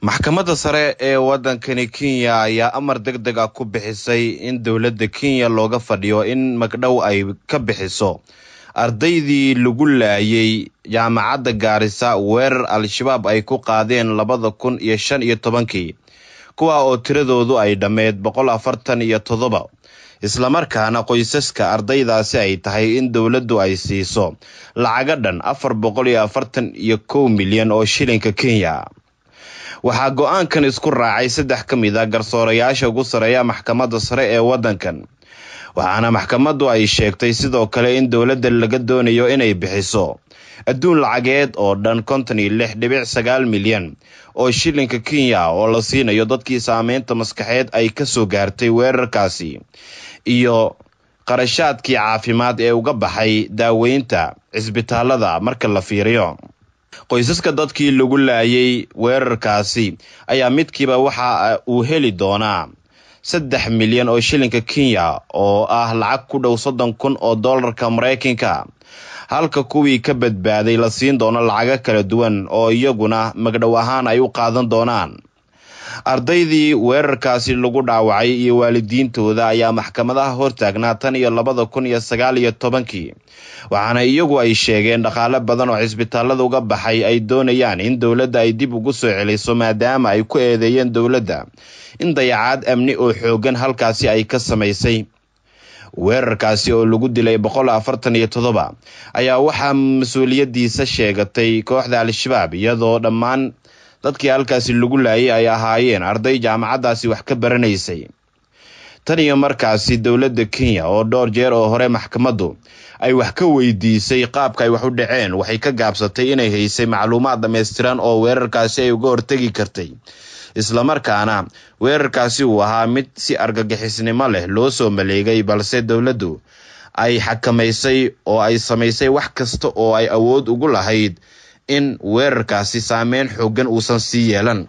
maxkamadda sare ee waddankani kenya ayaa amar deg deg ah ku bixisay in dowladda kenya looga fadhiyo in magdhow ay ka bixiso ardaydii lagu laayay jaamacadda gaarisa weerar al-shabaab ay ku qaadeen labada kun iyo shan iyo tobankii kuwa oo tiradoodu ay dhammeyd boqol afartan iyo toddoba islamarkaana qoysaska ardaydaasi ay tahay in dowladdu ay siiso lacaga dhan afar boqol iyo afartan iyo kow milyan oo shilinka kenya waxaa go-aankan isku raacay saddex ka mid a garsoorayaasha ugu sareeya maxkamadda sare ee waddankan waxaana maxkamaddu ay sheegtay sidoo kale in dowladda laga doonayo inay bixiso adduun lacageed oo dhan konton iyo lix dhibic sagaal milyan oo shilinka kenya oo la siinayo dadkii saameynta maskaxeed ay ka soo gaartay weerarkaasi iyo qarashaadkii caafimaad ee uga baxay daaweynta cisbitaalada marka la fiiriyo qoysaska dadkii lagu laayay weerarkaasi ayaa midkiiba waxa uu heli doonaa saddex milyan oo shilinka kenya oo ah lacag ku dhow soddon kun oo dollarka maraykanka halka kuwii ka badbaaday la siin doono lacago kala duwan oo iyaguna magdhow ahaan ay u qaadan doonaan ardaydii weerarkaasi lagu dhaawacay iyo waalidiintooda ayaa maxkamadaha hortaagnaa tan iyo labada kun iyo sagaal iyo tobankii waxaana iyagu ay sheegeen dhaqaale badan oo cisbitaalada uga baxay ay doonayaan in dowladda ay dib ugu soo celiso maadaama ay ku eedeeyeen dowladda in dayacaad amni oo xoogan halkaasi ay ka samaysay weerarkaasi oo lagu dilay boqol afartan iyo toddoba ayaa waxaa mas-uuliyadiisa sheegatay kooxda al-shabaab iyadoo dhammaan dadkii halkaasi lagu laayay ay ahaayeen arday jaamacaddaasi wax ka baranaysay tan iyo markaasi dowladda kenya oo dhowr jeer oo hore maxkamaddu ay wax ka weydiisay qaabka ay wax u dhaceen waxay ka gaabsatay inay haysay macluumaad dhammaystiran oo weerarkaasi ay uga hortegi kartay islamarkaana weerarkaasi uu ahaa mid si argagixisnimo leh loo soo maleegay balse dowladdu ay xakamaysay oo ay samaysay wax kasta oo ay awood ugu lahayd in weerarkaasi saameyn xoogan uusan sii yeelan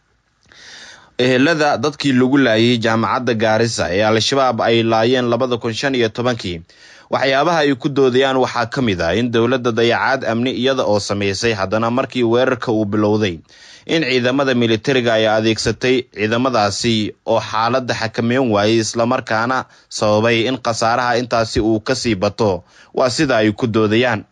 ehelada dadkii lagu laayay jaamacadda gaarisa ee al-shabaab ay laayeen labada kun shan iyo tobankii waxyaabaha ay ku doodayaan waxaa ka mid ah in dowladda dayacaad amni iyada oo samaysay haddana markii weerarka uu bilowday in ciidamada militariga ay adeegsatay ciidamadaasi oo xaaladda xakameyn waayay islamarkaana sababay in khasaaraha intaasi uu kasii bato waa sida ay ku doodayaan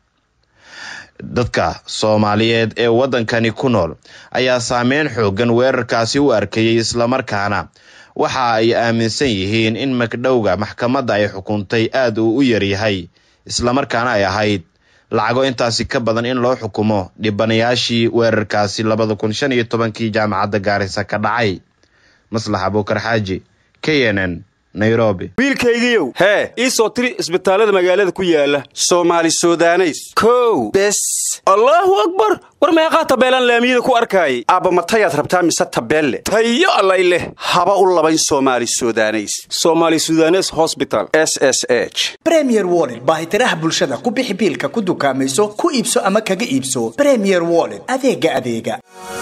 dadka soomaaliyeed ee waddankani ku nool ayaa saameyn xoogan weerarkaasi u arkayay islamarkaana waxa ay aaminsan yihiin in magdhowga maxkamadda ay xukuntay aada uu u yaryahay islamarkaana ay ahayd lacago intaasi ka badan in loo xukumo dhibanayaashii weerarkaasi labada kun shan iyo tobankii jaamacadda gaarisa ka dhacay maslax abuukar xaaji k n n nairobi wiilkaygiiow hee ii soo tiri isbitaallada magaalada ku yaala soomaali sudaneys kow bes allaahu akbar war meeqaa tabeelaan laamiyada ku arkaayay aabba matayaad rabtaa mise tabeelle tayo allay leh haba u labayn soomaali sudaneys somaali sudanes hosbital s s h bremier woled baahitiraha bulshada ku bixi biilka ku dukaamayso ku iibso ama kaga iibso bremier woled adeega adeega